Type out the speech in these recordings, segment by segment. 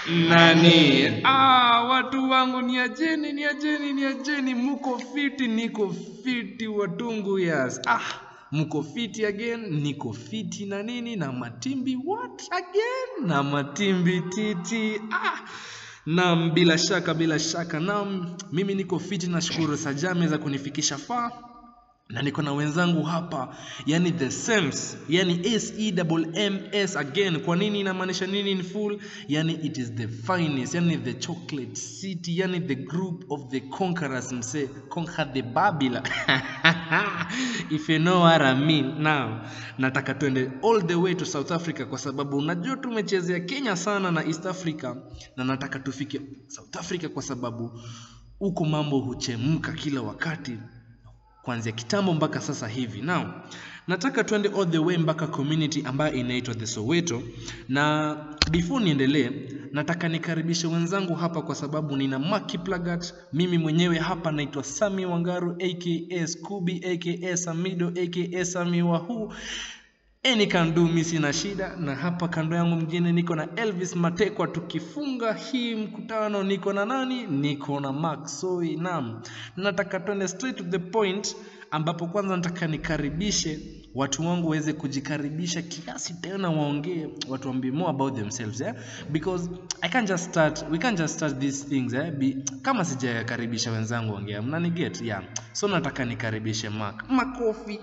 nani ah, watu wangu niajeni niajeni niajeni muko fiti niko fiti watungu yes ah mko fiti again niko fiti na nini na matimbi what again na matimbi titi ah Naam, bila shaka bila shaka. Naam, mimi niko fiti, nashukuru Sajame za kunifikisha faa na niko na wenzangu hapa, yani the Sems, yani S E double M S again. Kwa nini inamaanisha nini in full? Yani it is the finest, yani the chocolate city, yani the group of the conquerors, mse conquer the Babylon if you know what I mean. Now nataka tuende all the way to South Africa kwa sababu unajua tumechezea Kenya sana na East Africa, na nataka tufike South Africa kwa sababu huko mambo huchemka kila wakati kuanzia kitambo mpaka sasa hivi. Now, nataka tuende all the way mpaka community ambayo inaitwa the Soweto, na before niendelee, nataka nikaribishe wenzangu hapa kwa sababu nina Maki Plagat. Mimi mwenyewe hapa naitwa Sami Wangaru aka Scooby aka Samido aka Sami Wahu Any can do, mi sina shida. Na hapa kando yangu mjini niko na Elvis Matekwa. Tukifunga hii mkutano, niko na nani? Niko na Mark Soi. Naam, nataka tuende straight to the point, ambapo kwanza nataka nikaribishe watu wangu waweze kujikaribisha kiasi, tena waongee, watuambie more about themselves eh? because I can't just start, we can't just start these things eh? Be, kama sijakaribisha wenzangu ongea, mnani get yeah. So nataka nikaribishe Mark. Makofi.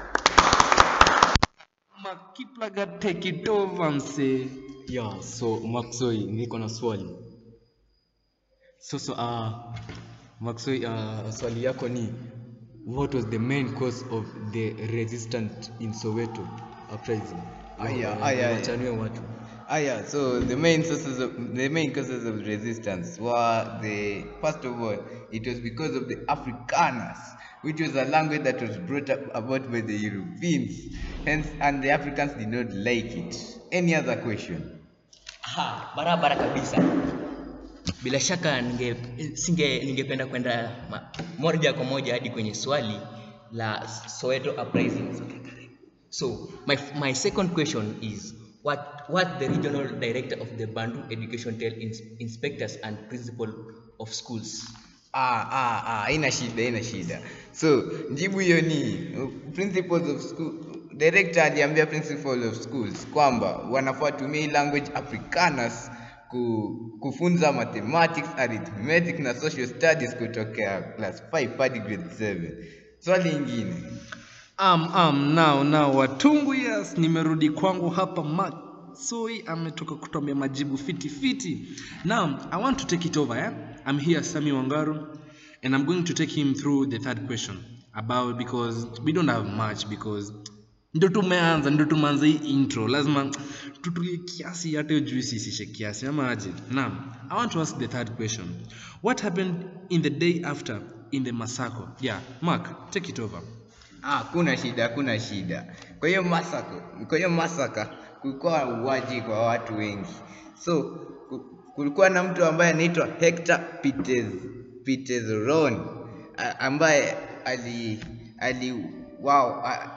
Makiplaga take it over msee. Yeah, so Maxoi, niko na swali. So so uh, Maxoi, uh, swali yako ni what was the main cause of the resistance in Soweto uprising? Aya, Uh, aya, aya. wachanue watu. Ah, yeah. So the main sources of the main causes of resistance were the first of all, it was because of the Afrikaners, which was a language that was brought up about by the Europeans, hence, and the Africans did not like it. Any other question? Aha, barabara kabisa. Bila shaka ninge singe ningependa kwenda ma- moja kwa moja hadi kwenye swali la Soweto uprising. So my my second question is what what the regional director of the Bandu Education tell ins, inspectors and principal of schools. Ah, ah, ah, haina shida, haina shida. So jibu hiyo ni uh, principals of school director aliambia principal of schools kwamba wanafaa tumia hii language Afrikaners ku, kufunza mathematics, arithmetic na social studies kutokea class 5 hadi grade 7. Swali ingine. Um, um, now, now, watungu yes, nimerudi kwangu hapa Mark Soi ametoka kutuambia majibu fiti fiti. Now, I want to take it over, eh? I'm here Sami Wangaru and I'm going to take him through the third question about because we don't have much because ndo tumeanza ndo tumeanza hii intro lazima tutulie kiasi hata hiyo juice isishe kiasi ama aje naam i want to ask the third question what happened in the day after in the massacre yeah mark take it over Ah, kuna shida, kuna shida. Kwa hiyo masaka, kwa hiyo masaka kulikuwa uwaji kwa watu wengi. So ku- kulikuwa na mtu ambaye anaitwa Hector Peters Peterson a- ambaye ali ali wao a-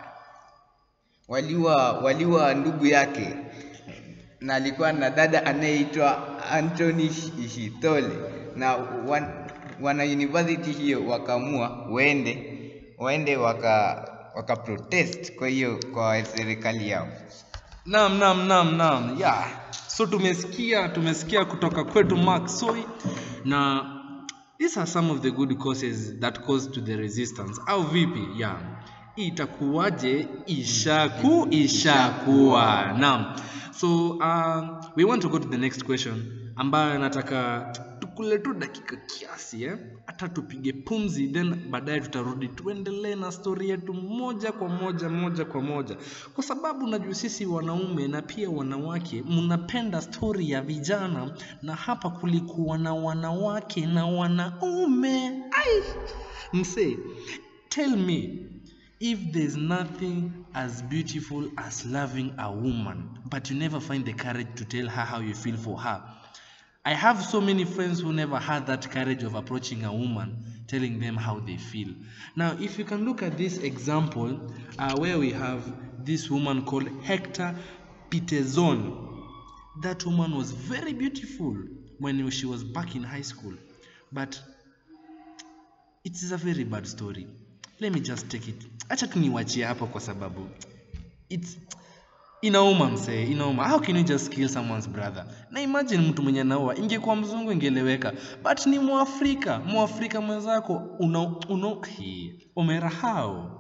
waliwa waliwa ndugu yake na alikuwa na dada anayeitwa Anthony Ishitole na wan, wana university hiyo wakaamua waende waende waka waka protest kwa hiyo kwa serikali yao. Naam, naam, naam, naam. Yeah. So tumesikia tumesikia kutoka kwetu Mark Soi na these are some of the good causes that cause to the resistance. Au vipi? Yeah. Itakuwaje? Ishaku ishakuwa. Naam. So uh, we want to go to the next question ambayo nataka tukule tu dakika kiasi eh? hata tupige pumzi then baadaye tutarudi tuendelee na stori yetu moja kwa moja moja kwa moja kwa sababu najua sisi wanaume na pia wanawake mnapenda stori ya vijana na hapa kulikuwa na wanawake na wanaume ai msee tell me if there's nothing as beautiful as loving a woman but you never find the courage to tell her how you feel for her I have so many friends who never had that courage of approaching a woman, telling them how they feel. Now, if you can look at this example, uh, where we have this woman called Hector Peterson. That woman was very beautiful. when she was back in high school but it is a very bad story let me just take it acha tu niwachie hapo kwa sababu it's inauma msee inauma how can you just kill someone's brother na imagine mtu mwenye anaua ingekuwa mzungu ingeleweka but ni mwafrika mwafrika mwenzako una, una, Hii, umerahau